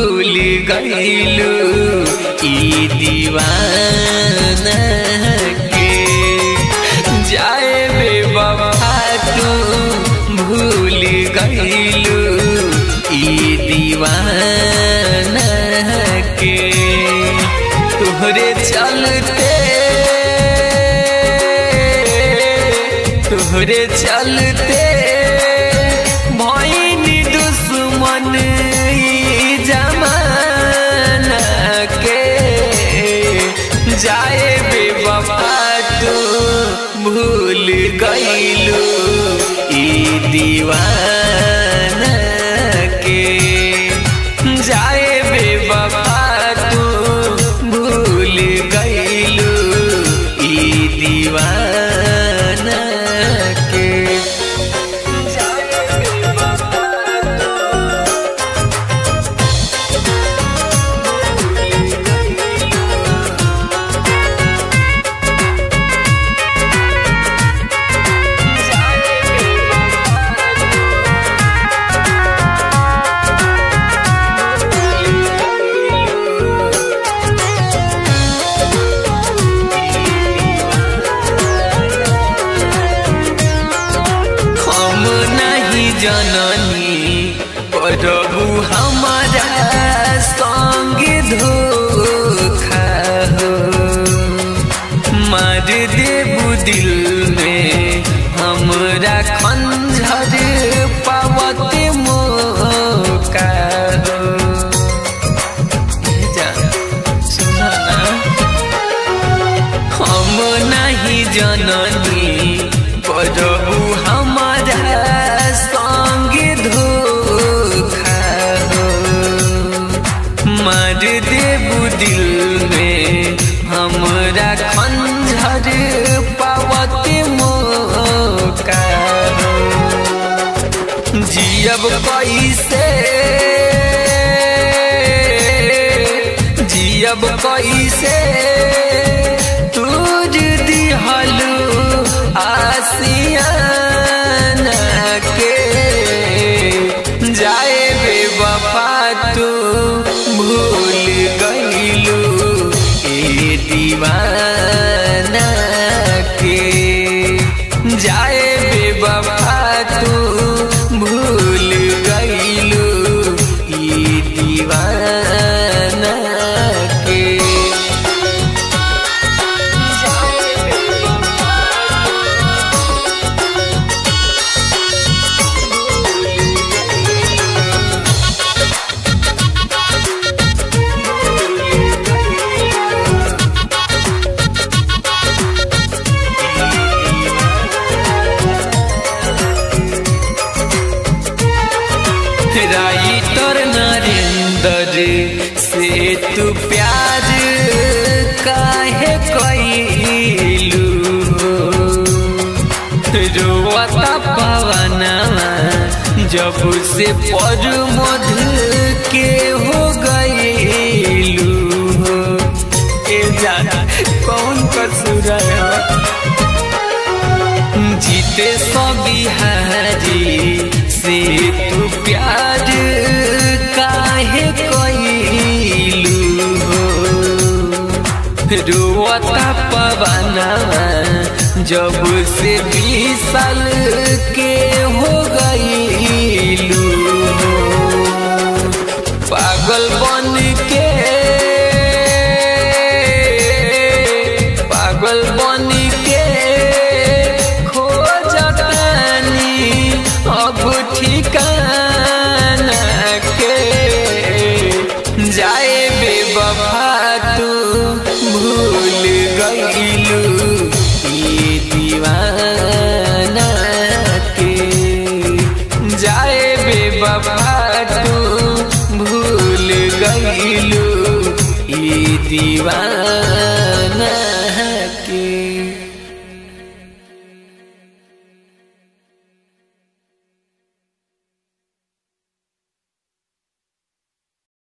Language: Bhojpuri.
भूल गईलू ई दीवाना के जाए बेवफा तू भूल गईलू ई दीवाना के तोहरे चलते तोहरे चलते भैनी दुश्मन ई जमाना के जाए बेवफा तू भूल गईलू ई दीवाना के जाए बेवफा तू भूल गईलू ई दीवाना के जाए बेवफा हम नहीं जननी प्रभु हमारा संग धोखा हो मार देबू दिल में हमरा खंजर पावत मौका हो जा, सुना ना हम नहीं जननी प्रभु हमारा संग धोखा हो मार देबू दिल में हमरा खंजर पावत मौका हो जियब कैसे जियब कैसे तुझ दिहलू आसियाना के जाए बेवफा तू भूल गईलू ए दीवाना के जाए बेवफा तू भूल गईलू ई दीवाना के जाए बेवफा राइटर नरेंद्र से तू प्यार काहे कैलू रोवता पवनवा जब से पर मध के हो गईलू ए जाना कौन कसूर है जीते सो बिहारी से तू प्यार काहे कैलू रोता पवना जब से बीस साल के हो गईलू पागल बन के पागल बन के खोजतानी अब ठिकाना के जाए बेवफा तू भूल गईलू ये दीवाना के जाए बेवफा तू भूल गईलू ये दीवाना